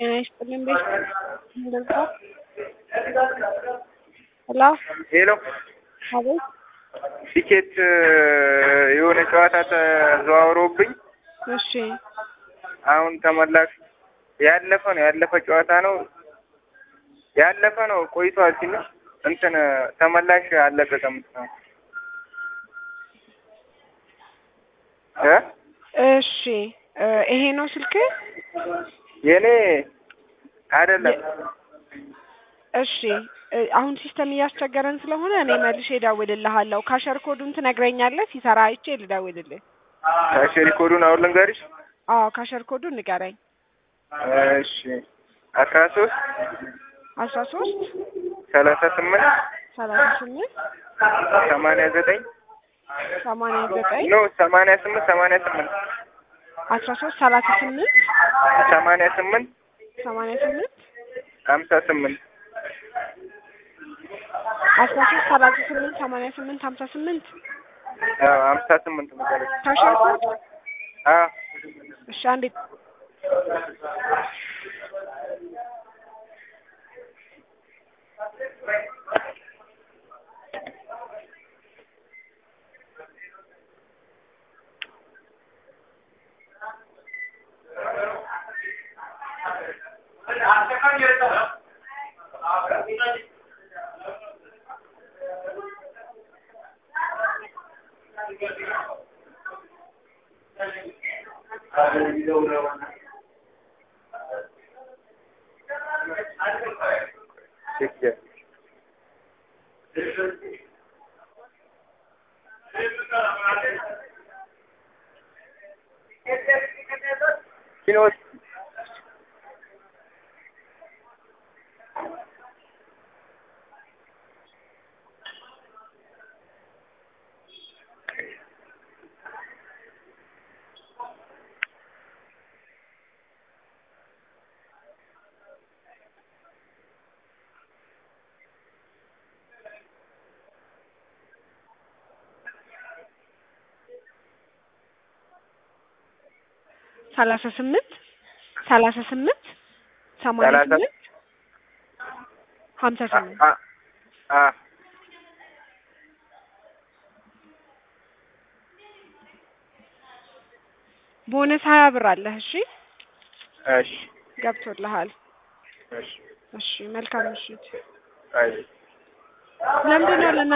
ጤና ይስጥልኝ ቤት እንደዛ ሄሎ ሄሎ አቤት ቲኬት የሆነ ጨዋታ ተዘዋውሮብኝ እሺ አሁን ተመላሽ ያለፈ ነው ያለፈ ጨዋታ ነው ያለፈ ነው ቆይቷል ትንሽ እንትን ተመላሽ አለቀቀም ነው እ እሺ እ ይሄ ነው ስልክ የኔ አይደለም እሺ እ አሁን ሲስተም እያስቸገረን ስለሆነ እኔ መልሼ እደውልልሃለሁ ካሸር ኮዱን ትነግረኛለህ ሲሰራ አይቼ ልደውልልህ ካሸሪ ኮዱን አሁን ልንገርሽ አዎ ካሸር ኮዱን ንገረኝ እሺ አስራ ሶስት አስራ ሶስት ሰላሳ ስምንት ሰላሳ ስምንት ሰማንያ ዘጠኝ ሰማንያ ዘጠኝ ኖ ሰማንያ ስምንት ሰማንያ ስምንት አስራ ሶስት ሰላሳ ስምንት ሰማንያ ስምንት ሰማንያ ስምንት ሀምሳ ስምንት አስራ ሶስት ሰላሳ ስምንት ሰማንያ ስምንት ሀምሳ ስምንት አዎ ሀምሳ ስምንት መሰለኝ ካሸር ኮድ አዎ እሺ አንዴ ኪኖስ ሰላሳ ስምንት ሰላሳ ስምንት ሰማንያ ሰላሳ ስምንት ሀምሳ ስምንት አ አ ቦነስ ሀያ ብር አለህ እሺ እሺ ገብቶልሃል እሺ እሺ መልካም ምሽት አይ ለምንድን ነው ለና